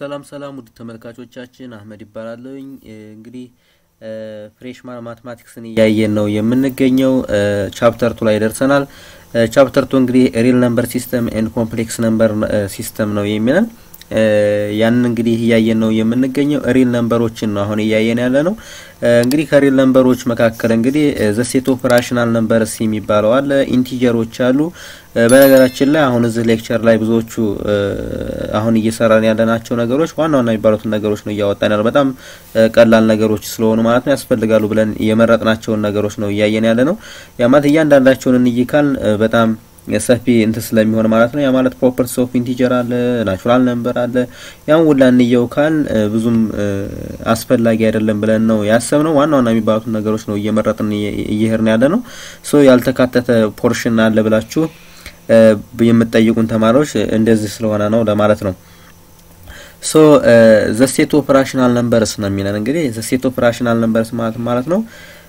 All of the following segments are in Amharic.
ሰላም ሰላም ውድ ተመልካቾቻችን አህመድ ይባላለሁኝ። እንግዲህ ፍሬሽማን ማትማቲክስን እያየን ነው የምንገኘው። ቻፕተር ቱ ላይ ደርሰናል። ቻፕተር ቱ እንግዲህ ሪል ነምበር ሲስተም ኤንድ ኮምፕሌክስ ነምበር ሲስተም ነው የሚለን ያንን እንግዲህ እያየን ነው የምንገኘው። ሪል ነምበሮችን ነው አሁን እያየን ያለ ነው። እንግዲህ ከሪል ነምበሮች መካከል እንግዲህ ዘሴት ኦፍ ራሽናል ነምበርስ የሚባለው አለ። ኢንቲጀሮች አሉ። በነገራችን ላይ አሁን እዚህ ሌክቸር ላይ ብዙዎቹ አሁን እየሰራን ያለናቸው ነገሮች ዋና ዋና የሚባሉትን ነገሮች ነው እያወጣን ያለ በጣም ቀላል ነገሮች ስለሆኑ ማለት ነው ያስፈልጋሉ ብለን የመረጥናቸውን ነገሮች ነው እያየን ያለ ነው። ያ ማለት እያንዳንዳቸውን እንይካል በጣም ሰፊ እንትን ስለሚሆን ማለት ነው። ያ ማለት ፕሮፐርቲስ ኦፍ ኢንቲጀር አለ፣ ናቹራል ነምበር አለ። ያን ሁላ እንየው ካል ብዙም አስፈላጊ አይደለም ብለን ነው ያሰብነው። ዋና ዋና የሚባሉትን ነገሮች ነው እየመረጥን እየሄድን ያለ ነው። ሶ ያልተካተተ ፖርሽን አለ ብላችሁ የምትጠይቁን ተማሪዎች እንደዚህ ስለሆነ ነው ለማለት ነው። ሶ ዘሴት ኦፍ ራሽናል ነምበርስ ነው የሚለን እንግዲህ ዘሴት ኦፍ ራሽናል ነምበርስ ማለት ማለት ነው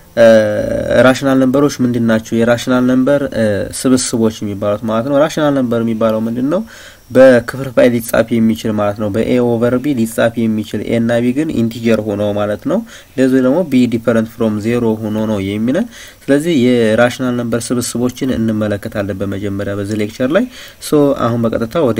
ራሽናል ነምበሮች ምንድን ናቸው? የራሽናል ነምበር ስብስቦች የሚባሉት ማለት ነው። ራሽናል ነምበር የሚባለው ምንድን ነው? በክፍልፋይ ሊጻፍ የሚችል ማለት ነው። በኤ ኦቨር ቢ ሊጻፍ የሚችል ኤ እና ቢ ግን ኢንቲጀር ሆኖ ማለት ነው። እንደዚህ ደግሞ ቢ ዲፈረንት ፍሮም ዜሮ ሆኖ ነው የሚለን። ስለዚህ የራሽናል ነምበር ስብስቦችን እንመለከታለን በመጀመሪያ በዚህ ሌክቸር ላይ። ሶ አሁን በቀጥታ ወደ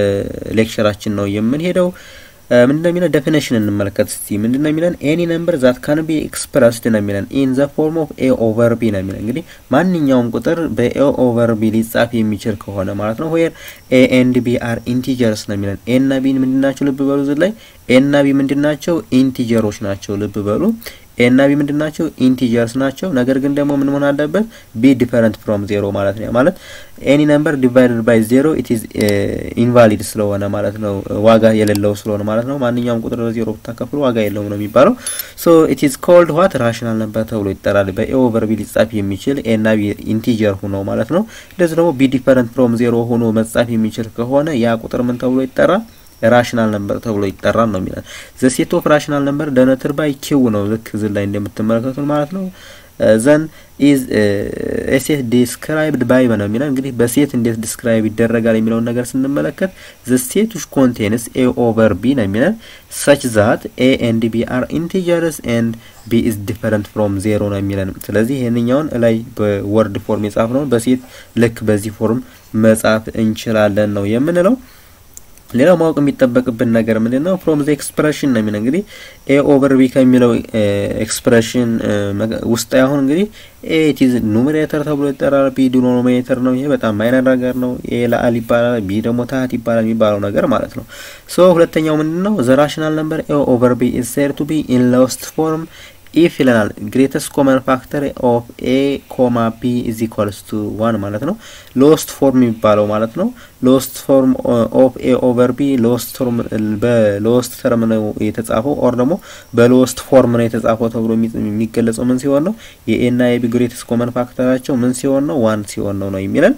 ሌክቸራችን ነው የምንሄደው። ምንድነው የሚለን ዴፊኔሽን እንመለከት እስቲ። ምንድነው የሚለን ኤኒ ነምበር ዛት ካን ቢ ኤክስፕረስድ ነው የሚለን ኢን ዘ ፎርም ኦፍ ኤ ኦቨር ቢ ነው የሚለን። እንግዲህ ማንኛውም ቁጥር በኤ ኦቨር ቢ ሊጻፍ የሚችል ከሆነ ማለት ነው። ዌር ኤ ኤንድ ቢ አር ኢንቲጀርስ ነው የሚለን። ኤ እና ቢ ምንድናቸው? ልብ በሉ እዚህ ላይ ኤ እና ቢ ምንድናቸው? ኢንቲጀሮች ናቸው። ልብ በሉ ኤ እና ቢ ምንድን ናቸው? ኢንቲጀርስ ናቸው። ነገር ግን ደግሞ ምን መሆን አለበት? ቢ ዲፈረንት ፍሮም ዜሮ ማለት ነው። ማለት ኤኒ ነምበር ዲቫይድድ ባይ ዜሮ ኢት ኢዝ ኢንቫሊድ ስለሆነ ማለት ነው። ዋጋ የሌለው ስለሆነ ማለት ነው። ማንኛውም ቁጥር በዜሮ ብታከፍሉ ዋጋ የለውም ነው የሚባለው። ሶ ኢት ኢዝ ኮልድ ዋት ራሽናል ነምበር ተብሎ ይጠራል። በኤ ኦቨር ቢ ሊጻፍ የሚችል ኤ እና ቢ ኢንቲጀር ሆኖ ማለት ነው። እንደዚህ ደግሞ ቢ ዲፈረንት ፍሮም ዜሮ ሆኖ መጻፍ የሚችል ከሆነ ያ ቁጥር ምን ተብሎ ይጠራል? ራሽናል ነምበር ተብሎ ይጠራል ነው የሚለን። ዘ ሴት ኦፍ ራሽናል ነምበር ደነትር ባይ ኪው ነው ልክ እዚህ ላይ እንደምትመለከቱት ማለት ነው። ዘን ኢዝ ኤሴት ዲስክራይብድ ባይ ነው የሚለን። እንግዲህ በሴት እንዴት ዲስክራይብ ይደረጋል የሚለውን ነገር ስንመለከት ዘ ሴት ዊች ኮንቴንስ ኤ ኦቨር ቢ ነው የሚለን ሰች ዛት ኤ ኤንድ ቢ አር ኢንቲጀርስ ኤንድ ቢ ኢዝ ዲፈረንት ፍሮም ዜሮ ነው የሚለን። ስለዚህ ይህንኛውን ላይ በወርድ ፎርም የጻፍ ነው በሴት ልክ በዚህ ፎርም መጻፍ እንችላለን ነው የምንለው። ሌላው ማወቅ የሚጠበቅብን ነገር ምንድን ነው? ፍሮም ዘ ኤክስፕሬሽን ነው የሚለው እንግዲህ ኤ ኦቨር ቢ ከሚለው ኤክስፕሬሽን ውስጥ አሁን እንግዲህ ኤ ኢዝ ኑሜሬተር ተብሎ ይጠራል። ቢ ዲኖሚኔተር ነው። ይሄ በጣም ማይነር ነገር ነው። ኤ ለአል ይባላል፣ ቢ ደግሞ ታህት ይባላል የሚባለው ነገር ማለት ነው። ሶ ሁለተኛው ምንድን ነው? ዘ ራሽናል ነምበር ኤ ኦቨር ቢ ኢዝ ሴድ ቱ ቢ ኢን ሎስት ፎርም ኢፍ ይለናል ግሬተስት ኮመን ፋክተር ኦፍ ኤ ኮማ ቢ ኢዝ ኢኳልስ ቱ ዋን ማለት ነው። ሎስት ፎርም የሚባለው ማለት ነው። ሎስት ፎርም ኦፍ ኤ ኦቨር ቢ ሎስት ፎርም በሎስት ተርም ነው የተጻፈው ኦር ደግሞ በሎስት ፎርም ነው የተጻፈው ተብሎ የሚገለጸው ምን ሲሆን ነው? የኤ እና የቢ ግሬተስት ኮመን ፋክተራቸው ምን ሲሆን ነው? ዋን ሲሆን ነው ነው የሚለን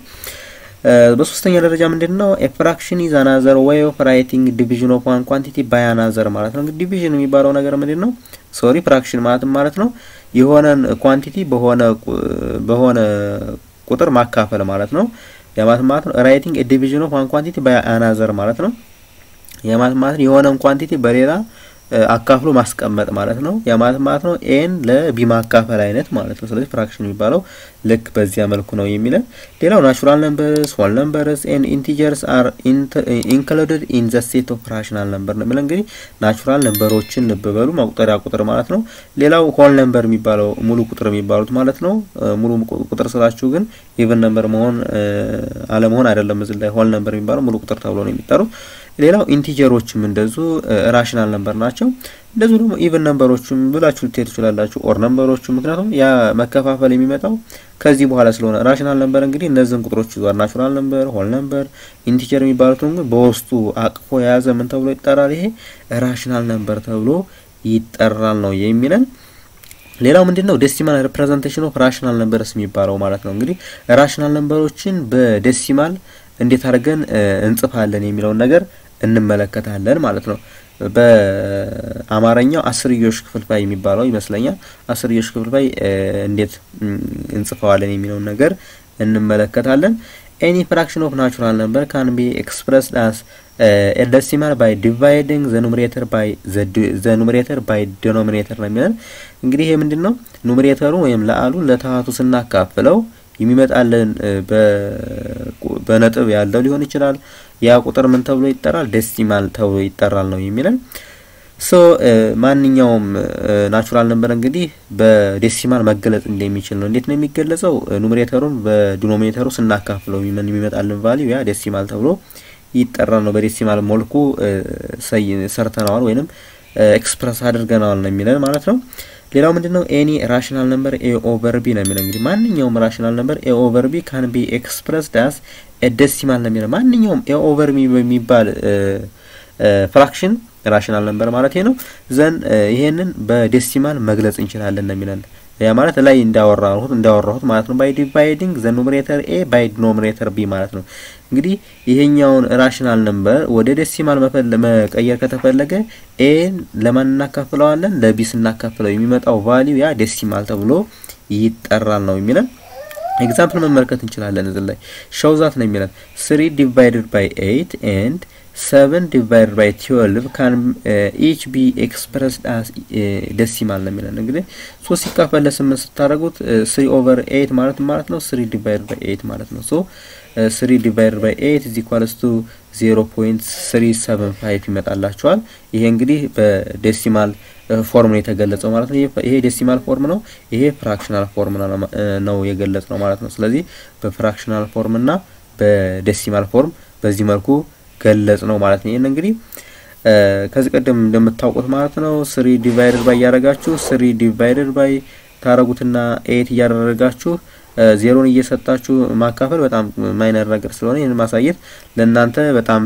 በሶስተኛ ደረጃ ምንድን ነው? ኤ ፍራክሽን ኢዝ አናዘር ዌይ ኦፍ ራይቲንግ ዲቪዥን ኦፍ ዋን ኳንቲቲ ባይ አናዘር ማለት ነው። እንግዲህ ዲቪዥን የሚባለው ነገር ምንድን ነው? ሶሪ ፍራክሽን ማለትም ማለት ነው የሆነን ኳንቲቲ በሆነ በሆነ ቁጥር ማካፈል ማለት ነው። የማለት ማለት ነው ራይቲንግ ኤ ዲቪዥን ኦፍ ዋን ኳንቲቲ ባይ አናዘር ማለት ነው። የማለት ማለት የሆነን ኳንቲቲ በሌላ አካፍሎ ማስቀመጥ ማለት ነው። የማለት ማለት ነው ኤን ለቢ ማካፈል አይነት ማለት ነው። ስለዚህ ፍራክሽን የሚባለው ልክ በዚያ መልኩ ነው የሚለን። ሌላው ናቹራል ነምበርስ ሆል ነምበርስ ኤንድ ኢንቲጀርስ አር ኢንክሉድድ ኢን ዘ ሴት ኦፍ ራሽናል ነምበር ነው የሚለን። እንግዲህ ናቹራል ነምበሮችን ልብ በሉ መቁጠሪያ ቁጥር ማለት ነው። ሌላው ሆል ነምበር የሚባለው ሙሉ ቁጥር የሚባሉት ማለት ነው። ሙሉ ቁጥር ስላችሁ ግን ኢቨን ነምበር መሆን አለመሆን አይደለም። እዚህ ላይ ሆል ነምበር የሚባለው ሙሉ ቁጥር ተብሎ ነው የሚጠሩት። ሌላው ኢንቲጀሮችም እንደዙ ራሽናል ነምበር ናቸው። እንደዙ ደግሞ ኢቨን ነምበሮችም ብላችሁ ልትሄዱ ትችላላችሁ። ኦር ነምበሮችም ምክንያቱም ያ መከፋፈል የሚመጣው ከዚህ በኋላ ስለሆነ ራሽናል ነምበር እንግዲህ እነዚህን ቁጥሮች ይዟል። ናቹራል ነምበር፣ ሆል ነምበር፣ ኢንቲጀር የሚባሉትን ግን በውስጡ አቅፎ የያዘ ምን ተብሎ ይጠራል? ይሄ ራሽናል ነምበር ተብሎ ይጠራል ነው የሚለን። ሌላው ምንድን ነው? ዴሲማል ሪፕሬዘንቴሽን ኦፍ ራሽናል ነምበርስ የሚባለው ማለት ነው። እንግዲህ ራሽናል ነምበሮችን በዴሲማል እንዴት አድርገን እንጽፋለን የሚለውን ነገር እንመለከታለን ማለት ነው። በአማርኛው አስርዮሽ ክፍልፋይ የሚባለው ይመስለኛል። አስርዮሽ ክፍልፋይ እንዴት እንጽፈዋለን የሚለውን ነገር እንመለከታለን። ኤኒ ፍራክሽን ኦፍ ናቹራል ነምበር ካን ቢ ኤክስፕረስድ አስ ደሲማል ባይ ዲቫይዲንግ ዘ ኑሜሬተር ባይ ዘ ኑሜሬተር ባይ ዲኖሚኔተር ነው የሚለን። እንግዲህ ይሄ ምንድን ነው? ኑሜሬተሩ ወይም ለአሉ ለታሃቱ ስናካፍለው የሚመጣልን በነጥብ ያለው ሊሆን ይችላል። ያ ቁጥር ምን ተብሎ ይጠራል? ዴሲማል ተብሎ ይጠራል ነው የሚለን። ሶ ማንኛውም ናቹራል ነምበር እንግዲህ በዴሲማል መገለጽ እንደሚችል ነው። እንዴት ነው የሚገለጸው? ኑሜሬተሩን በዲኖሚኔተሩ ስናካፍለው የሚመጣልን ቫሊዩ ያ ዴሲማል ተብሎ ይጠራል ነው። በዴሲማል መልኩ ሰርተነዋል ወይንም ኤክስፕረስ አድርገነዋል ነው የሚለን ማለት ነው። ሌላው ምንድን ነው? ኤኒ ራሽናል ነምበር ኤ ኦቨር ቢ ነው የሚለው። እንግዲህ ማንኛውም ራሽናል ነምበር ኤ ኦቨር ቢ ካን ቢ ኤክስፕረስድ አስ ዴሲማል ነው የሚለው። ማንኛውም ኤ ኦቨር ቢ በሚባል ፍራክሽን ራሽናል ነምበር ማለት ነው ዘን ይሄንን በዴሲማል መግለጽ እንችላለን ነው የሚለን። ያ ማለት ላይ እንዳወራሁት እንዳወራሁት ማለት ነው። ባይ ዲቫይዲንግ ዘ ኑሜሬተር ኤ ባይ ዲኖሚኔተር ቢ ማለት ነው። እንግዲህ ይሄኛውን ራሽናል ነምበር ወደ ዴሲማል መቀየር ከተፈለገ ኤን ለማን እናካፍለዋለን? ለቢ ስናካፍለው የሚመጣው ቫሊዩ ያ ዴሲማል ተብሎ ይጠራል ነው የሚለን። ኤግዛምፕል መመልከት እንችላለን። እዚህ ላይ ሾውዛት ነው የሚለን ስሪ ዲቫይድድ ባይ ኤይት ኤንድ ሰቨን ዲቫይድ ባይ ትዌልቭ ካን ኢች ቢ ኤክስፕረስድ አስ ዴሲማል ነው የሚለን። እንግዲህ ሶስት ሲካፈል ለስምንት ስታደርጉት ስሪ ኦቨር ኤይት ማለት ማለት ነው ስሪ ዲቫይድ ባይ ኤይት ማለት ነው። ሶ ስሪ ዲቫይድ ባይ ኤይት ኢዝ ኢኳልስ ቱ ዜሮ ፖይንት ስሪ ሰቨን ፋይቭ ይመጣላችኋል። ይሄ እንግዲህ በዴሲማል ፎርም ነው የተገለጸው ማለት ነው። ይሄ ዴሲማል ፎርም ነው። ይሄ ፍራክሽናል ፎርም ነው የገለጽ ነው ማለት ነው። ስለዚህ በፍራክሽናል ፎርም እና በዴሲማል ፎርም በዚህ መልኩ ገለጽ ነው ማለት ነው። ይህን እንግዲህ ከዚህ ቀደም እንደምታውቁት ማለት ነው ስሪ ዲቫይደድ ባይ እያደረጋችሁ ስሪ ዲቫይደድ ባይ ታረጉትና ኤት እያደረጋችሁ ዜሮን እየሰጣችሁ ማካፈል በጣም ማይነር ነገር ስለሆነ ይህን ማሳየት ለእናንተ በጣም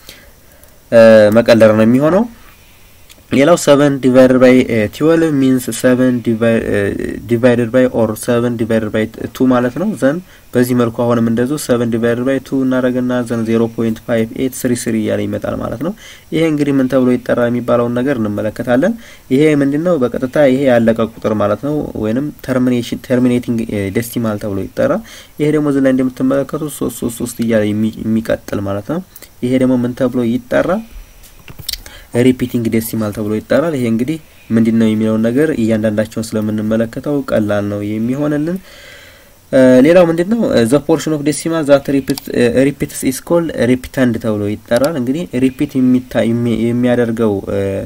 መቀለር ነው የሚሆነው። ሌላው ሰቨን ዲቫይደድ ባይ ትዌልቭ ሚንስ ሰቨን ዲቫይደድ ባይ ኦር ሰቨን ዲቫይደድ ባይ ቱ ማለት ነው። ዘን በዚህ መልኩ አሁንም እንደዚሁ ሰቨን ዲቫይደድ ባይ ቱ እናደረግና ዘን ዜሮ ፖይንት ፋይቭ ኤት ስሪ ስሪ እያለ ይመጣል ማለት ነው። ይሄ እንግዲህ ምን ተብሎ ይጠራል የሚባለውን ነገር እንመለከታለን። ይሄ ምንድን ነው? በቀጥታ ይሄ ያለቀ ቁጥር ማለት ነው፣ ወይንም ተርሚኔሽን ተርሚኔቲንግ ዴሲማል ተብሎ ይጠራል። ይሄ ደግሞ እዚህ ላይ እንደምትመለከቱት ሶስት ሶስት ሶስት እያለ የሚቀጥል ማለት ነው። ይሄ ደግሞ ምን ተብሎ ይጠራል? ሪፒቲንግ ዴሲማል ተብሎ ይጠራል። ይሄ እንግዲህ ምንድን ነው የሚለውን ነገር እያንዳንዳቸውን ስለምንመለከተው ቀላል ነው የሚሆንልን። ሌላው ምንድን ነው ዘ ፖርሽን ኦፍ ዴሲማል ዛት ሪፒትስ ኢስ ኮልድ ሪፒታንድ ተብሎ ይጠራል። እንግዲህ ሪፒት የሚያደርገው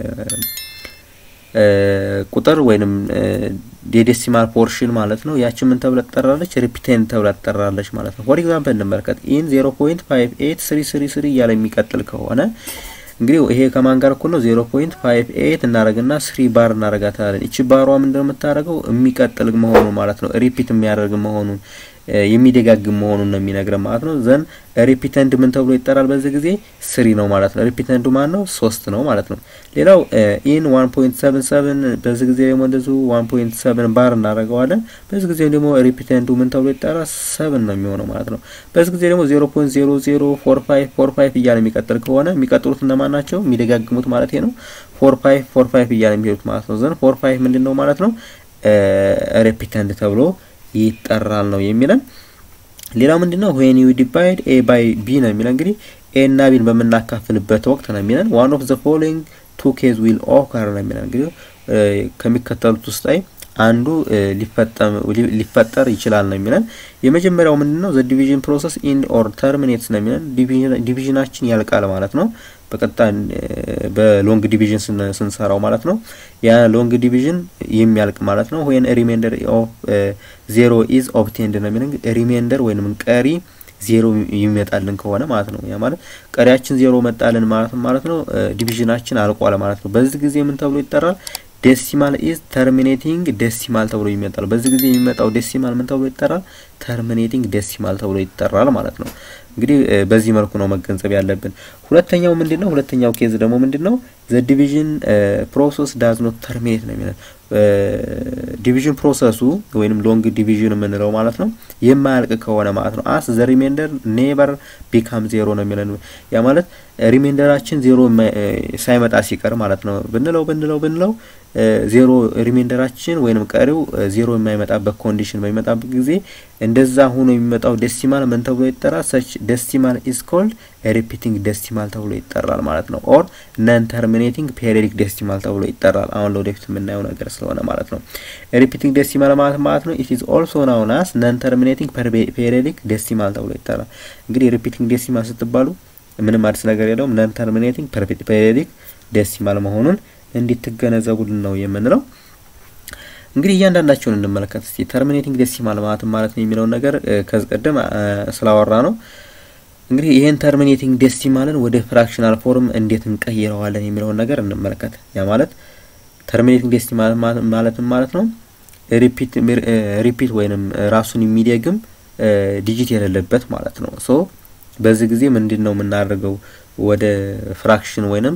ቁጥር ወይንም የዴሲማል ፖርሽን ማለት ነው። ያቺ ምን ተብላ ትጠራለች? ሪፒቴንድ ተብላ ትጠራለች ማለት ነው። ፎር ኤግዛምፕል እንመልከት። ኢን ዜሮ ፖይንት ፋይቭ ኤት ስሪ ስሪ ስሪ እያለ የሚቀጥል ከሆነ እንግዲህ ይሄ ከማን ጋር እኩል ነው? ዜሮ ፖይንት ፋይቭ ኤይት እናደርግና ስሪ ባር እናደርጋታለን። እቺ ባሯ ምንድነው የምታደርገው? የሚቀጥል መሆኑን ማለት ነው። ሪፒት የሚያደርግ መሆኑን የሚደጋግም መሆኑን ነው የሚነግረን ማለት ነው። ዘን ሪፒተንድ ምን ተብሎ ይጠራል? በዚህ ጊዜ ስሪ ነው ማለት ነው። ሪፒተንዱ ማን ነው? ሶስት ነው ማለት ነው። ሌላው ኢን ዋን ፖይንት ሰቨን ሰቨን በዚህ ጊዜ ደግሞ እንደዚሁ ዋን ፖይንት ሰቨን ባር እናደርገዋለን። በዚህ ጊዜ ደግሞ ሪፒተንዱ ምን ተብሎ ይጠራል? ሰቨን ነው የሚሆነው ማለት ነው። በዚህ ጊዜ ደግሞ ዜሮ ፖይንት ዜሮ ዜሮ ፎር ፋይቭ ፎር ፋይቭ እያለ የሚቀጥል ከሆነ የሚቀጥሉት እነማን ናቸው? የሚደጋግሙት ማለት ነው። ፎር ፋይቭ ፎር ፋይቭ እያለ የሚሄዱት ማለት ነው። ዘን ፎር ፋይቭ ምንድን ነው ማለት ነው? ሪፒተንድ ተብሎ ይጠራል ነው የሚለን። ሌላው ምንድን ነው ዌን ዩ ዲቫይድ ኤ ባይ ቢ ነው የሚለን። እንግዲህ ኤ እና ቢን በምናካፍልበት ወቅት ነው የሚለን። ዋን ኦፍ ዘ ፎሎዊንግ ቱ ኬዝ ዊል ኦከር ነው የሚለን። እንግዲህ ከሚከተሉት ውስጥ ላይ አንዱ ሊፈጠር ይችላል ነው የሚለን። የመጀመሪያው ምንድን ነው ዘ ዲቪዥን ፕሮሰስ ኢንድ ኦር ተርሚኔትስ ነው የሚለን። ዲቪዥናችን ያልቃል ማለት ነው በቀጥታ በሎንግ ዲቪዥን ስንሰራው ማለት ነው። ያ ሎንግ ዲቪዥን የሚያልቅ ማለት ነው። ወይን ሪሜንደር ኦፍ ዜሮ ኢዝ ኦብቴንድ ነው የሚለን። ሪሜንደር ወይንም ቀሪ ዜሮ የሚመጣልን ከሆነ ማለት ነው። ያ ማለት ቀሪያችን ዜሮ መጣልን ማለት ማለት ነው። ዲቪዥናችን አልቋል ማለት ነው። በዚህ ጊዜ ምን ተብሎ ይጠራል? ዴሲማል ኢዝ ተርሚኔቲንግ ዴሲማል ተብሎ ይመጣል። በዚህ ጊዜ የሚመጣው ዴሲማል ምን ተብሎ ይጠራል? ተርሚኔቲንግ ዴሲማል ተብሎ ይጠራል ማለት ነው። እንግዲህ በዚህ መልኩ ነው መገንዘብ ያለብን። ሁለተኛው ምንድን ነው? ሁለተኛው ኬዝ ደግሞ ምንድን ነው? ዘ ዲቪዥን ፕሮሰስ ዳዝ ኖት ተርሚኔት ነው የሚለን። ዲቪዥን ፕሮሰሱ ወይንም ሎንግ ዲቪዥን የምንለው ማለት ነው የማያልቅ ከሆነ ማለት ነው። አስ ዘ ሪሜንደር ኔቨር ቢካም ዜሮ ነው የሚለን። ያ ማለት ሪሜንደራችን ዜሮ ሳይመጣ ሲቀር ማለት ነው ብንለው ብንለው ብንለው ዜሮ ሪሜንደራችን ወይንም ቀሪው ዜሮ የማይመጣበት ኮንዲሽን በሚመጣበት ጊዜ እንደዛ ሆኖ የሚመጣው ዴሲማል ምን ተብሎ ይጠራል? ሰች ዴሲማል ኢዝ ኮልድ ሪፒቲንግ ዴሲማል ተብሎ ይጠራል ማለት ነው። ኦር ነን ተርሚኔቲንግ ፔሪዮዲክ ዴሲማል ተብሎ ይጠራል። አሁን ለወደፊት የምናየው ነገር ስለሆነ ማለት ነው። ሪፒቲንግ ዴሲማል ማለት ማለት ነው ኢት ኢዝ ኦልሶ ናውን አስ ነን ተርሚኔቲንግ ፔሪዮዲክ ዴሲማል ተብሎ ይጠራል። እንግዲህ ሪፒቲንግ ዴሲማል ስትባሉ ምንም አዲስ ነገር የለውም። ነን ተርሚኔቲንግ ፔሪዮዲክ ዴሲማል መሆኑን እንዲትገነዘቡልን ነው የምንለው። እንግዲህ እያንዳንዳቸውን እንመለከት እስቲ። ተርሚኔቲንግ ዴሲማል ማለት ማለት ነው የሚለውን ነገር ከዚህ ቀደም ስላወራ ነው። እንግዲህ ይህን ተርሚኔቲንግ ዴሲማልን ወደ ፍራክሽናል ፎርም እንዴት እንቀይረዋለን የሚለውን ነገር እንመለከት። ያ ማለት ተርሚኔቲንግ ዴሲማል ማለት ማለት ነው ሪፒት ሪፒት ወይንም ራሱን የሚደግም ዲጂት የሌለበት ማለት ነው። ሶ በዚህ ጊዜ ምንድን ነው የምናደርገው ወደ ፍራክሽን ወይንም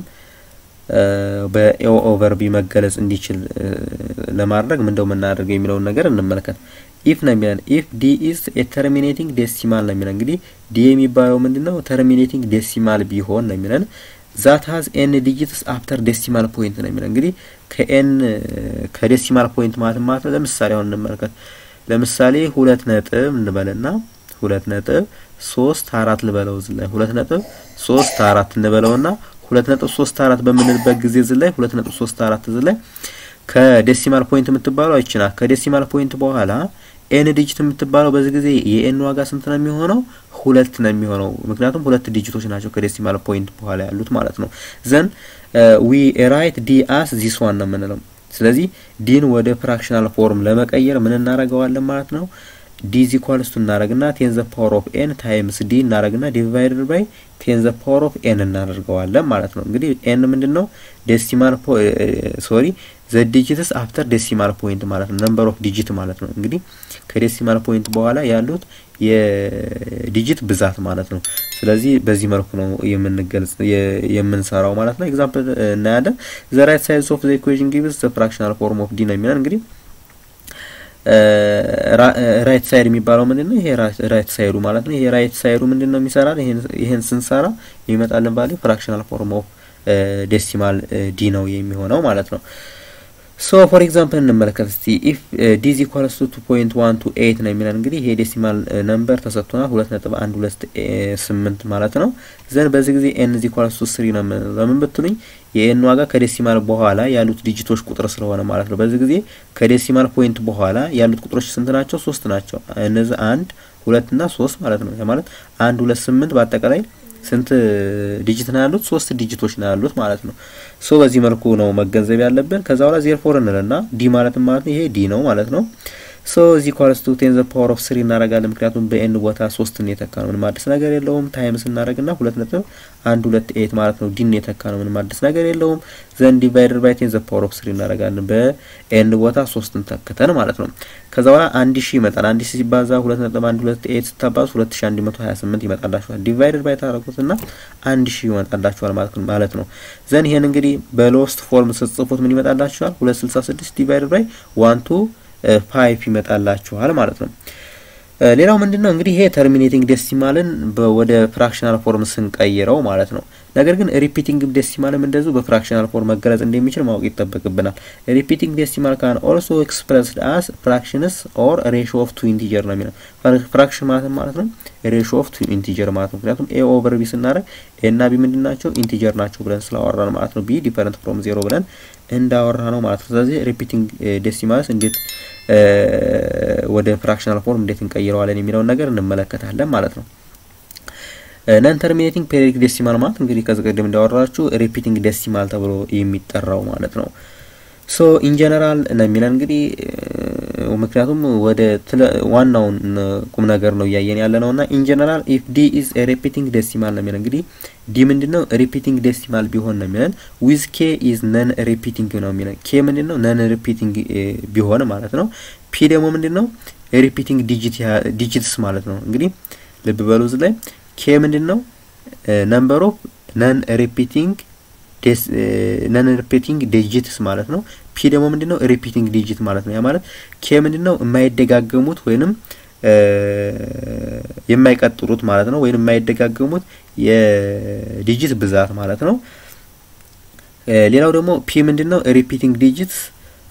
በኤ ኦቨር ቢ መገለጽ እንዲችል ለማድረግ ምንደው የምናደርገው የሚለውን ነገር እንመለከት። ኢፍ ነው የሚለን ኢፍ ዲ ኢዝ ተርሚኔቲንግ ዴሲማል ነው የሚለን። እንግዲህ ዲ የሚባለው ምንድነው ተርሚኔቲንግ ዴሲማል ቢሆን ነው የሚለን። ዛት ሀዝ ኤን ዲጂትስ አፍተር ዴሲማል ፖይንት ነው የሚለን። እንግዲህ ከኤን ከዴሲማል ፖይንት ማለት ማለት ነው። ለምሳሌ አሁን እንመልከት። ለምሳሌ ሁለት ነጥብ እንበልና ሁለት ነጥብ ሶስት አራት ልበለው እዚህ ላይ ሁለት ነጥብ ሶስት አራት እንበለውና ሁለት ነጥብ ሶስት አራት በምንልበት ጊዜ እዚህ ላይ ሁለት ነጥብ ሶስት አራት እዚህ ላይ ከዴሲማል ፖይንት የምትባለው አይችና ከዴሲማል ፖይንት በኋላ ኤን ዲጂት የምትባለው በዚህ ጊዜ የኤን ዋጋ ስንት ነው የሚሆነው? ሁለት ነው የሚሆነው። ምክንያቱም ሁለት ዲጂቶች ናቸው ከዴሲማል ፖይንት በኋላ ያሉት ማለት ነው። ዘን ዊ ራይት ዲ አስ ዚስ ዋን ነው የምንለው። ስለዚህ ዲን ወደ ፍራክሽናል ፎርም ለመቀየር ምን እናደርገዋለን ማለት ነው? ዲ ዚ ኢኳልስ ቱ እናደርግና ቴን ዘ ፓወር ኦፍ ኤን ታይምስ ዲ እናደርግና ዲቫይድድ ባይ ቴን ዘ ፓወር ኦፍ ኤን እናደርገዋለን ማለት ነው። እንግዲህ ኤን ምንድን ነው? ዴሲማል ሶሪ ዘ ዲጂትስ አፍተር ዴሲማል ፖይንት ማለት ነው። ነምበር ኦፍ ዲጂት ማለት ነው። እንግዲህ ከዴሲማል ፖይንት በኋላ ያሉት የዲጂት ብዛት ማለት ነው። ስለዚህ በዚህ መልኩ ነው የምንገልጽ የምንሰራው ማለት ነው። ኤግዛምፕል እናያለን። ዘ ራይት ሳይድ ኦፍ ዘ ኢኩዌሽን ጊቭስ ዘ ፍራክሽናል ፎርም ኦፍ ዲ ነው የሚለን እንግዲህ ራይት ሳይድ የሚባለው ምንድን ነው? ይሄ ራይት ሳይዱ ማለት ነው። ይሄ ራይት ሳይዱ ምንድን ነው የሚሰራል? ይሄን ስንሰራ የሚመጣልን ቫልዩ ፍራክሽናል ፎርም ኦፍ ዴሲማል ዲ ነው የሚሆነው ማለት ነው። ሶ ፎር ኤግዛምፕል እንመለከት እስቲ ኢፍ ዲ ኢዝ ኢኳልስ ቱ ቱ ፖይንት ዋን ቱ ኤይት ነው የሚለን እንግዲህ ይሄ ዴሲማል ነምበር ተሰጥቶናል ሁለት ነጥብ አንድ ሁለት ስምንት ማለት ነው። ዘን በዚህ ጊዜ ኤን ኢዝ ኢኳልስ ቱ ስሪ ነው የምንለው ለምን ብትሉኝ የኤን ዋጋ ከዴሲማል በኋላ ያሉት ዲጂቶች ቁጥር ስለሆነ ማለት ነው። በዚህ ጊዜ ከዴሲማል ፖይንት በኋላ ያሉት ቁጥሮች ስንት ናቸው? ሶስት ናቸው። እነዚህ አንድ ሁለት እና ሶስት ማለት ነው። ማለት አንድ ሁለት ስምንት በአጠቃላይ ስንት ዲጂት ነው ያሉት? ሶስት ዲጂቶች ነው ያሉት ማለት ነው። ሶ በዚህ መልኩ ነው መገንዘብ ያለብን። ከዛ በኋላ ዜር ፎር እንልና ዲ ማለት ማለት ነው ይሄ ዲ ነው ማለት ነው። ሶ እዚ ኳልስ ቱ ቴን ዘ ፓወር ኦፍ ስሪ እናደርጋለን። ምክንያቱም በኤን ቦታ ሶስትን የተካ ነው፣ ምንም አዲስ ነገር የለውም። ታይምስ እናደርግና ሁለት ነጥብ አንድ ሁለት ኤት ማለት ነው ዲን የተካ ነው፣ ምንም አዲስ ነገር የለውም። ዘን ዲቫይደር ባይ ቴን ዘ ፓወር ኦፍ ስሪ እናደርጋለን፣ በኤን ቦታ ሶስትን ተክተን ማለት ነው። ከዛ በኋላ አንድ ሺህ ይመጣል። አንድ ሺህ ሲባዛ ሁለት ነጥብ አንድ ሁለት ኤት ስታባዙ ሁለት ሺህ አንድ መቶ ሀያ ስምንት ይመጣላችኋል። ዲቫይደር ባይ ታደረጉትና አንድ ሺህ ይመጣላችኋል ማለት ነው። ዘን ይሄን እንግዲህ በሎስት ፎርም ስትጽፉት ምን ይመጣላችኋል? ሁለት ስልሳ ስድስት ዲቫይደር ባይ ዋን ቱ ፋይቭ ይመጣላችኋል ማለት ነው። ሌላው ምንድን ነው እንግዲህ ይሄ ተርሚኔቲንግ ዴሲማልን ወደ ፍራክሽናል ፎርም ስንቀይረው ማለት ነው። ነገር ግን ሪፒቲንግ ዴሲማልም እንደዚሁ በፍራክሽናል ፎርም መገለጽ እንደሚችል ማወቅ ይጠበቅብናል። ሪፒቲንግ ዴሲማል ካን ኦልሶ ኤክስፕረስድ አስ ፍራክሽንስ ኦር ሬሾ ኦፍ ቱ ኢንቲጀር ነው የሚለው። ፍራክሽን ማለት ማለት ነው ሬሾ ኦፍ ቱ ኢንቲጀር ማለት ነው። ምክንያቱም ኤ ኦቨር ቢ ስናደርግ ኤ እና ቢ ምንድን ናቸው? ኢንቲጀር ናቸው ብለን ስላወራን ማለት ነው። ቢ ዲፈረንት ፍሮም ዜሮ ብለን እንዳወራ ነው ማለት ነው። ስለዚህ ሪፒቲንግ ዴሲማልስ እንዴት ወደ ፍራክሽናል ፎርም እንዴት እንቀይረዋለን የሚለውን ነገር እንመለከታለን ማለት ነው። ነን ተርሚኔቲንግ ፔሪዮዲክ ዴሲማል ማለት እንግዲህ ከዚህ ቀደም እንዳወራችሁ ሪፒቲንግ ዴሲማል ተብሎ የሚጠራው ማለት ነው። ሶ ኢን ጀነራል ነው የሚለን እንግዲህ ምክንያቱም ወደ ዋናውን ቁም ነገር ነው እያየን ያለ ነው እና ኢን ጀነራል ኢፍ ዲ ኢዝ ሪፒቲንግ ዴሲማል ነው የሚለን እንግዲህ ዲ ምንድን ነው ሪፒቲንግ ዴሲማል ቢሆን ነው የሚለን ዊዝ ኬ ኢዝ ነን ሪፒቲንግ ነው የሚለን ኬ ምንድን ነው ነን ሪፒቲንግ ቢሆን ማለት ነው ፒ ደግሞ ምንድን ነው ሪፒቲንግ ዲጂትስ ማለት ነው እንግዲህ ልብ በሉ እዚህ ላይ ኬ ምንድን ነው ነምበር ኦፍ ነን ሪፒቲንግ ነን ሪፒቲንግ ዲጂትስ ማለት ነው። ፒ ደግሞ ምንድነው ሪፒቲንግ ዲጂት ማለት ነው። ያ ማለት ኬ ምንድነው የማይደጋገሙት ወይንም የማይቀጥሉት ማለት ነው። ወይንም የማይደጋገሙት የዲጂት ብዛት ማለት ነው። ሌላው ደግሞ ፒ ምንድነው ሪፒቲንግ ዲጂትስ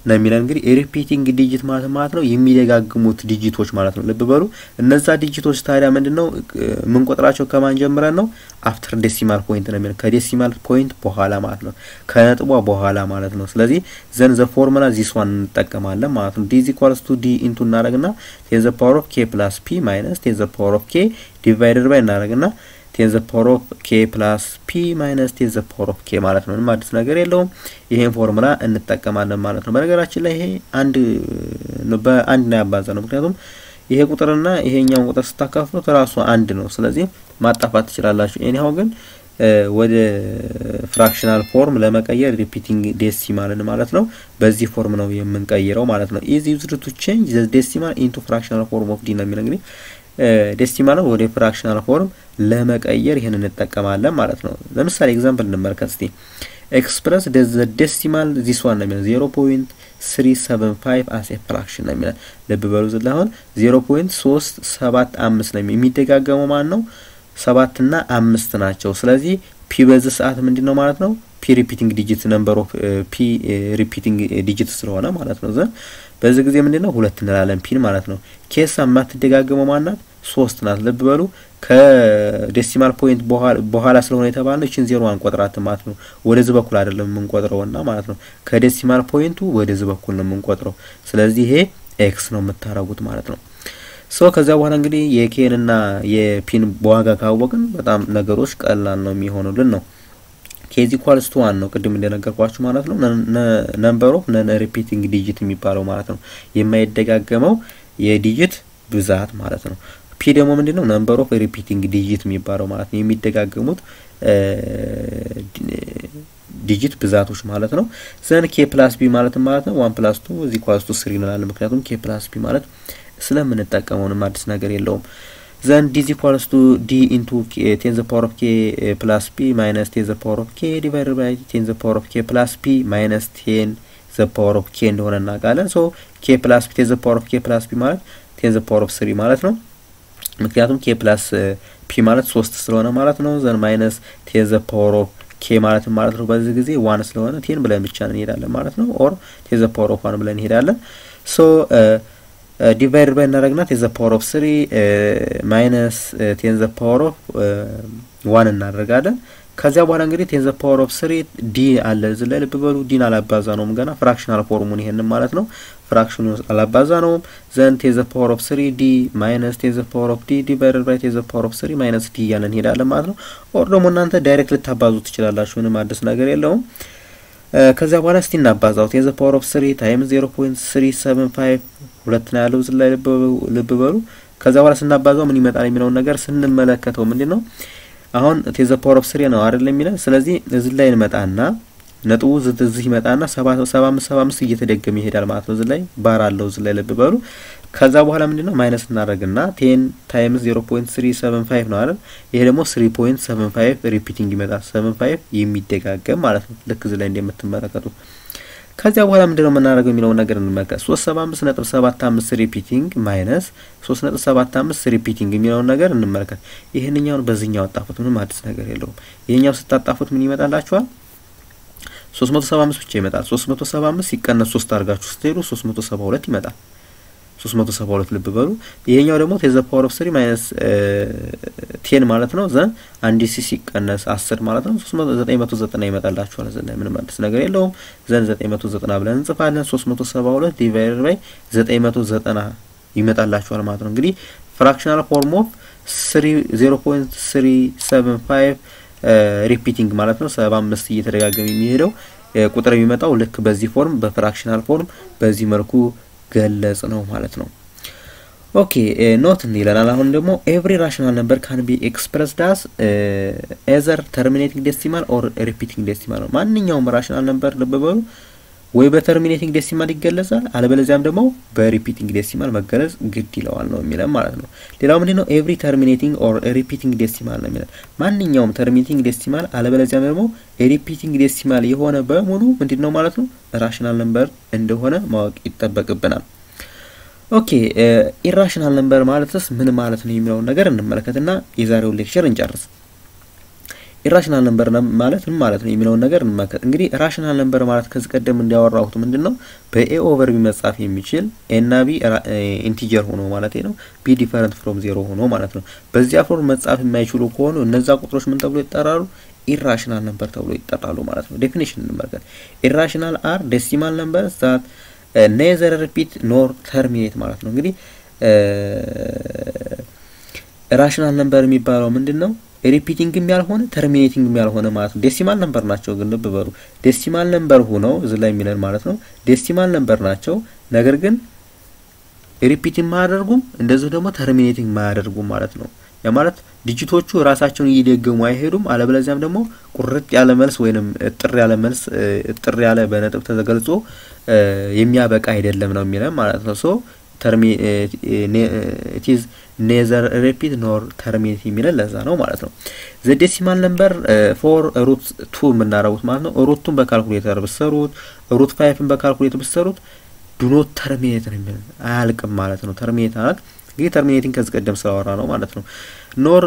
ነው የሚለን። እንግዲህ ሪፒቲንግ ዲጂት ማለት ማለት ነው የሚደጋግሙት ዲጂቶች ማለት ነው። ልብ በሉ እነዛ ዲጂቶች ታዲያ ምንድን ነው የምንቆጥራቸው ከማን ጀምረን ነው? አፍተር ዴሲማል ፖይንት ነው የሚለን ከዴሲማል ፖይንት በኋላ ማለት ነው፣ ከነጥቧ በኋላ ማለት ነው። ስለዚህ ዘን ዘ ፎርሙላ ዚስ ዋን እንጠቀማለን ማለት ነው። ዲ ኢዝ ኢኳልስ ቱ ዲ ኢንቱ እናደረግና ቴን ዘ ፓወር ኦፍ ኬ ፕላስ ፒ ማይነስ ቴን ዘ ፓወር ኦፍ ኬ ዲቫይደድ ባይ እናደረግና ቴን ዘ ፓወር ኦፍ ኬ ፕላስ ፒ ማይነስ ቴን ዘ ፓወር ኦፍ ኬ ማለት ነው። ምንም አዲስ ነገር የለውም። ይሄን ፎርሙላ እንጠቀማለን ማለት ነው። በነገራችን ላይ ይሄ አንድ በአንድ ነው ያባዛ ነው። ምክንያቱም ይሄ ቁጥርና ይሄኛውን ቁጥር ስታካፍሉት ራሱ አንድ ነው። ስለዚህ ማጣፋት ትችላላችሁ። ኤኒሃው ግን ወደ ፍራክሽናል ፎርም ለመቀየር ሪፒቲንግ ዴሲማልን ማለት ነው በዚህ ፎርም ነው የምንቀይረው ማለት ነው። ኢዝ ዩዝድ ቱ ቼንጅ ዘ ዴሲማል ኢንቱ ፍራክሽናል ፎርም ኦፍ ዲ ነው የሚለው እንግዲህ ዴሲማልን ወደ ፍራክሽናል ፎርም ለመቀየር ይህን እንጠቀማለን ማለት ነው። ለምሳሌ ኤግዛምፕል እንመልከት እስቲ ኤክስፕረስ ዘ ዴሲማል ዚስ ዋን ነው የሚለው ዜሮ ፖይንት ስሪ ሰቨን ፋይቭ አስ ኤ ፍራክሽን ነው የሚለን። ልብ በሉ ዝላ አሁን ዜሮ ፖይንት ሶስት ሰባት አምስት ነው የሚደጋገመው ማን ነው ሰባት እና አምስት ናቸው። ስለዚህ ፒ በዚህ ሰዓት ምንድን ነው ማለት ነው ፒ ሪፒቲንግ ዲጂት ነምበር ኦፍ ፒ ሪፒቲንግ ዲጂት ስለሆነ ማለት ነው ዘን በዚህ ጊዜ ምንድን ነው ሁለት እንላለን ፒን ማለት ነው። ኬሳ የማትደጋገመው ማናት ሶስት ናት። ልብ በሉ ከዴሲማል ፖይንት በኋላ ስለሆነ የተባልነው ይችን ዜሮ አንቆጥራት ማለት ነው። ወደዚህ በኩል አይደለም የምንቆጥረውና ማለት ነው ከዴሲማል ፖይንቱ ወደዚህ በኩል ነው የምንቆጥረው። ስለዚህ ይሄ ኤክስ ነው የምታረጉት ማለት ነው። ሶ ከዚያ በኋላ እንግዲህ የኬን እና የፒን በዋጋ ካወቅን በጣም ነገሮች ቀላል ነው የሚሆኑልን ነው። ኬዚ ኳልስ ቱ ዋን ነው ቅድም እንደነገርኳችሁ ማለት ነው። ነምበር ኦፍ ነን ሪፒቲንግ ዲጂት የሚባለው ማለት ነው የማይደጋገመው የዲጂት ብዛት ማለት ነው። ፒ ደግሞ ምንድን ነው ነምበር ኦፍ ሪፒቲንግ ዲጂት የሚባለው ማለት ነው የሚደጋገሙት ዲጂት ብዛቶች ማለት ነው። ዘን ኬ ፕላስ ቢ ማለት ማለት ነው ዋን ፕላስ ቱ እዚ ኳልስ ቱ ስሪ እንላለን። ምክንያቱም ኬ ፕላስ ቢ ማለት ስለምንጠቀመውንም አዲስ ነገር የለውም። ዘን ዲ ኢኳልስ ቱ ዲ ኢንቱ ቴን ዘ ፓወር ኦፍ ኬ ፕላስ ፒ ማይነስ ቴን ዘ ፓወር ኦፍ ኬ ዲቫይደድ ባይ ቴን ዘ ፓወር ኦፍ ኬ ፕላስ ፒ ማይነስ ቴን ዘ ፓወር ኦፍ ኬ እንደሆነ እናውቃለን። ሶ ኬ ፕላስ ፒ ቴን ዘ ፓወር ኦፍ ኬ ፕላስ ፒ ማለት ቴን ዘ ፓወር ኦፍ ስሪ ማለት ነው። ምክንያቱም ኬ ፕላስ ፒ ማለት ሶስት ስለሆነ ማለት ነው። ዘን ማይነስ ቴን ዘ ፓወር ኦፍ ኬ ማለት ማለት ነው። በዚህ ጊዜ ዋን ስለሆነ ቴን ብለን ብቻ እንሄዳለን ማለት ነው። ኦር ቴን ዘ ፓወር ኦፍ ዋን ብለን እንሄዳለን። ሶ ዲቫይድ ባይ እናደረግና ቴን ዘ ፓወር ኦፍ ስሪ ማይነስ ቴን ዘ ፓወር ኦፍ ዋን እናደርጋለን። ከዚያ በኋላ እንግዲህ ቴን ዘ ፓወር ኦፍ ስሪ ዲ አለ እዚህ ላይ ልብ በሉ። ዲን አላባዛ ነውም ገና ፍራክሽናል ፎርሙን ይሄንን ማለት ነው። ፍራክሽኑ አላባዛ ነውም። ዘን ቴን ዘ ፓወር ኦፍ ስሪ ዲ ማይነስ ቴን ዘ ፓወር ኦፍ ዲ ዲቫይደድ ባይ ቴን ዘ ፓወር ኦፍ ስሪ ማይነስ ዲ እያለን እንሄዳለን ማለት ነው። ኦር ደግሞ እናንተ ዳይሬክት ልታባዙ ትችላላችሁ። ምንም አዲስ ነገር የለውም። ከዚያ በኋላ እስቲ እናባዛው ቴን ዘ ፓወር ኦፍ ስሪ ታይም ዜሮ ፖይንት ስሪ ሰቨን ፋይቭ ሁለት ነው ያለው እዚህ ላይ ልብ በሉ። ከዚያ በኋላ ስናባዛው ምን ይመጣል የሚለውን ነገር ስንመለከተው ምንድን ነው አሁን ቴን ዘ ፓወር ኦፍ ስሪ ነው አይደል የሚለን። ስለዚህ እዚህ ላይ እንመጣና ነጥቡ እዚህ ይመጣና ሰባ አምስት ሰባ አምስት እየተደገመ ይሄዳል ማለት ነው። እዚህ ላይ ባር አለው እዚህ ላይ ልብ በሉ። ከዛ በኋላ ምንድን ነው ማይነስ እናደርግና ቴን ታይምስ ዜሮ ፖይንት ስሪ ሰቨን ፋይቭ ነው አይደል። ይሄ ደግሞ ስሪ ፖይንት ሰቨን ፋይቭ ሪፒቲንግ ይመጣል። ሰቨን ፋይቭ የሚደጋገም ማለት ነው። ልክ እዚህ ላይ እንደምትመለከቱ ከዚያ በኋላ ምንድነው የምናደርገው የሚለውን ነገር እንመልከት። ሶስት ሰባ አምስት ነጥብ ሰባት አምስት ሪፒቲንግ ማይነስ ሶስት ነጥብ ሰባት አምስት ሪፒቲንግ የሚለውን ነገር እንመልከት። ይህንኛውን በዚህኛው አጣፉት፣ ምንም አዲስ ነገር የለውም። ይህኛው ስታጣፉት ምን ይመጣላችኋል? ሶስት መቶ ሰባ አምስት ብቻ ይመጣል። ሶስት መቶ ሰባ አምስት ሲቀነስ ሶስት አድርጋችሁ ስትሄዱ ሶስት መቶ ሰባ ሁለት ይመጣል። ሶስት መቶ ሰባ ሁለት ልብ በሉ። ይሄኛው ደግሞ ቴን ዘ ፓወር ኦፍ ስሪ ማይነስ ቴን ማለት ነው። ዘን አንድ ሲ ሲቀነስ አስር ማለት ነው። ሶስት መቶ ዘጠኝ መቶ ዘጠና ይመጣላችኋል። እዚህ ላይ ምንም አዲስ ነገር የለውም። ዘን ዘጠኝ መቶ ዘጠና ብለን እንጽፋለን። ሶስት መቶ ሰባ ሁለት ዲቫይደድ ባይ ዘጠኝ መቶ ዘጠና ይመጣላችኋል ማለት ነው። እንግዲህ ፍራክሽናል ፎርም ኦፍ ስሪ ዜሮ ፖይንት ስሪ ሰቨን ፋይቭ ሪፒቲንግ ማለት ነው። ሰባ አምስት እየተደጋገመ የሚሄደው ቁጥር የሚመጣው ልክ በዚህ ፎርም በፍራክሽናል ፎርም በዚህ መልኩ ገለጽ ነው ማለት ነው። ኦኬ ኖት ይለናል። አሁን ደግሞ ኤቭሪ ራሽናል ነምበር ካን ቢ ኤክስፕረስ ዳስ ኤዘር ተርሚኔቲንግ ዴሲማል ኦር ሪፒቲንግ ዴሲማል ነው። ማንኛውም ራሽናል ነምበር ልብ በሉ ወይ በተርሚኔቲንግ ዴሲማል ይገለጻል፣ አለበለዚያም ደግሞ በሪፒቲንግ ዴሲማል መገለጽ ግድ ይለዋል ነው የሚለን ማለት ነው። ሌላው ምንድን ነው? ኤቭሪ ተርሚኔቲንግ ኦር ሪፒቲንግ ዴሲማል ነው የሚለን ማንኛውም ተርሚኔቲንግ ዴሲማል አለበለዚያም ደግሞ ሪፒቲንግ ዴሲማል የሆነ በሙሉ ምንድን ነው ማለት ነው ራሽናል ነምበር እንደሆነ ማወቅ ይጠበቅብናል። ኦኬ ኢራሽናል ነምበር ማለትስ ምን ማለት ነው የሚለውን ነገር እንመለከትና የዛሬውን ሌክቸር እንጨርስ። ኢራሽናል ነምበር ማለት ምን ማለት ነው የሚለውን ነገር እንመልከት። እንግዲህ ራሽናል ነምበር ማለት ከዚህ ቀደም እንዲያወራሁት ምንድን ነው በኤ ኦቨር ቢ መጻፍ የሚችል ኤና ቢ ኢንቲጀር ሆኖ ማለት ነው ቢ ዲፈረንት ፍሮም ዜሮ ሆኖ ማለት ነው። በዚያ ፎርም መጻፍ የማይችሉ ከሆኑ እነዛ ቁጥሮች ምን ተብሎ ይጠራሉ? ኢራሽናል ነምበር ተብሎ ይጠራሉ ማለት ነው። ዴፊኒሽን እንመልከት። ኢራሽናል አር ዴሲማል ነምበር ዛት ኔዘር ሪፒት ኖር ተርሚኔት ማለት ነው። እንግዲህ ራሽናል ነምበር የሚባለው ምንድን ነው? ሪፒቲንግም ያልሆነ ተርሚኔቲንግም ያልሆነ ማለት ነው። ዴሲማል ነምበር ናቸው ግን ልብ በሉ ዴሲማል ነምበር ሆነው እዚህ ላይ የሚለን ማለት ነው። ዴሲማል ነምበር ናቸው ነገር ግን ሪፒቲንግ ማያደርጉም እንደዚሁ ደግሞ ተርሚኔቲንግ ማያደርጉም ማለት ነው። ያ ማለት ዲጂቶቹ ራሳቸውን እየደገሙ አይሄዱም። አለበለዚያም ደግሞ ቁርጥ ያለ መልስ ወይንም እጥር ያለ መልስ እጥር ያለ በነጥብ ተገልጾ የሚያበቃ አይደለም ነው የሚለን ማለት ነው። ሶ ተርሚ ኢትዝ ኔዘር ሪፒት ኖር ተርሚኔት የሚለን ለዛ ነው ማለት ነው። ዘ ዴሲማል ነምበር ፎር ሩት ቱ የምናረጉት ማለት ነው። ሩቱን በካልኩሌተር ብሰሩት፣ ሩት ፋይፍን በካልኩሌተር ብሰሩት ዱኖት ተርሚኔት ነው የሚለን አያልቅም ማለት ነው። ተርሚኔት አላት እንግዲህ ተርሚኔቲንግ ከዚህ ቀደም ስላወራ ነው ማለት ነው። ኖር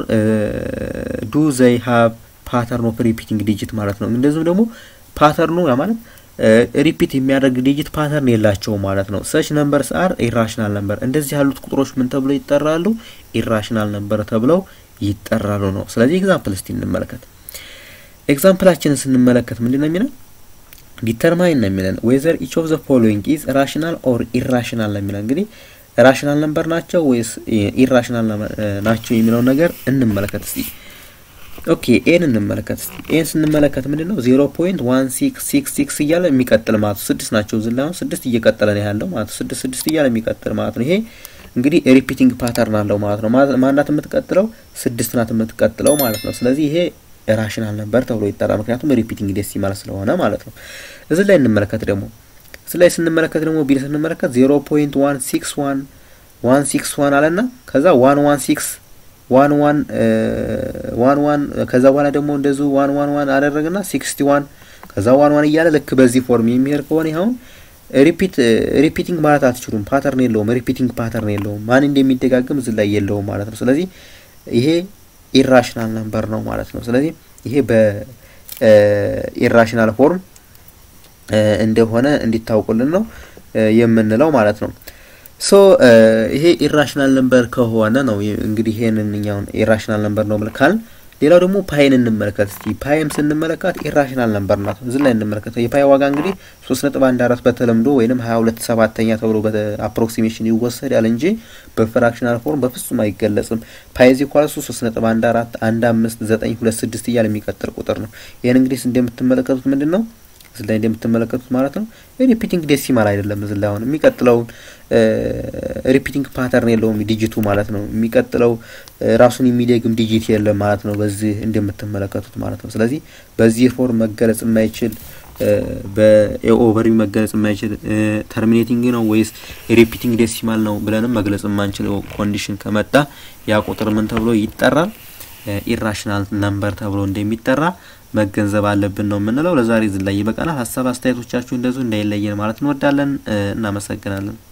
ዱ ዘይ ሀብ ፓተርን ኦፍ ሪፒቲንግ ዲጂት ማለት ነው። እንደዚሁም ደግሞ ፓተርኑ ያ ማለት ሪፒት የሚያደርግ ዲጂት ፓተርን የላቸውም ማለት ነው። ሰች ነምበርስ አር ኢራሽናል ነምበር። እንደዚህ ያሉት ቁጥሮች ምን ተብለው ይጠራሉ? ኢራሽናል ነምበር ተብለው ይጠራሉ ነው። ስለዚህ ኤግዛምፕል እስቲ እንመለከት። ኤግዛምፕላችንን ስንመለከት ምንድን ነው የሚለን? ዲተርማይን ነው የሚለን ዌዘር ኢች ኦፍ ዘ ፎሎዊንግ ኢዝ ራሽናል ኦር ኢራሽናል ነው የሚለን እንግዲህ ራሽናል ነምበር ናቸው ወይስ ኢራሽናል ናቸው የሚለውን ነገር እንመለከት እስቲ። ኦኬ ኤን እንመለከት እስቲ። ኤን ስንመለከት ምንድን ነው ዜሮ ፖይንት ዋን ሲክስ ሲክስ ሲክስ እያለ የሚቀጥል ማለት ስድስት ናቸው ዝላ አሁን ስድስት እየቀጠለ ነው ያለው ማለት ስድስት ስድስት እያለ የሚቀጥል ማለት ነው። ይሄ እንግዲህ ሪፒቲንግ ፓተርን አለው ማለት ነው። ማናት የምትቀጥለው ስድስት ናት የምትቀጥለው ማለት ነው። ስለዚህ ይሄ ራሽናል ነምበር ተብሎ ይጠራል። ምክንያቱም ሪፒቲንግ ዴሲማል ስለሆነ ማለት ነው። እዚህ ላይ እንመለከት ደግሞ እዚህ ላይ ስንመለከት ደግሞ ቢል ስንመለከት ዜሮ ፖይንት ዋን ሲክስ ዋን ዋን ሲክስ ዋን አለና ከዛ ዋን ዋን ሲክስ ዋን ዋን ዋን ዋን ከዛ በኋላ ደግሞ እንደዚሁ ዋን ዋን ዋን አደረግና ሲክስቲ ዋን ከዛ ዋን ዋን እያለ ልክ በዚህ ፎርም የሚሄድ ከሆነ ይኸውን ሪፒት ሪፒቲንግ ማለት አትችሉም። ፓተርን የለውም። ሪፒቲንግ ፓተርን የለውም። ማን እንደሚደጋግም እዚህ ላይ የለውም ማለት ነው። ስለዚህ ይሄ ኢራሽናል ነምበር ነው ማለት ነው። ስለዚህ ይሄ በኢራሽናል ፎርም እንደሆነ እንዲታውቁልን ነው የምንለው ማለት ነው። ሶ ይሄ ኢራሽናል ነምበር ከሆነ ነው እንግዲህ ይሄንን እኛውን ኢራሽናል ነምበር ነው ብለካል። ሌላው ደግሞ ፓይን እንመለከት እስቲ። ፓይም ስንመለከት ኢራሽናል ነምበር ናት። እዚህ ላይ እንመለከተው የፓይ ዋጋ እንግዲህ ሶስት ነጥብ አንድ አራት በተለምዶ ወይንም ሀያ ሁለት ሰባተኛ ተብሎ በአፕሮክሲሜሽን ይወሰዳል እንጂ በፍራክሽናል ፎርም በፍጹም አይገለጽም። ፓይ ዚ ኳልሱ ሶስት ነጥብ አንድ አራት አንድ አምስት ዘጠኝ ሁለት ስድስት እያለ የሚቀጥል ቁጥር ነው። ይህን እንግዲህ እንደምትመለከቱት ምንድን ነው እዚህ ላይ እንደምትመለከቱት ማለት ነው ሪፒቲንግ ዴሲማል አይደለም። እዚህ ላይ አሁን የሚቀጥለውን ሪፒቲንግ ፓተርን የለውም ዲጂቱ ማለት ነው። የሚቀጥለው ራሱን የሚደግም ዲጂት የለም ማለት ነው። በዚህ እንደምትመለከቱት ማለት ነው። ስለዚህ በዚህ ፎርም መገለጽ የማይችል በኦቨር መገለጽ የማይችል ተርሚኔቲንግ ነው ወይስ ሪፒቲንግ ዴሲማል ነው ብለንም መግለጽ የማንችል ኮንዲሽን ከመጣ ያ ቁጥር ምን ተብሎ ይጠራል? ኢራሽናል ነምበር ተብሎ እንደሚጠራ መገንዘብ አለብን ነው የምንለው። ለዛሬ ዝላይ ይበቃናል። ሀሳብ አስተያየቶቻችሁ እንደዚሁ እንዳይለየን ማለት እንወዳለን። እናመሰግናለን።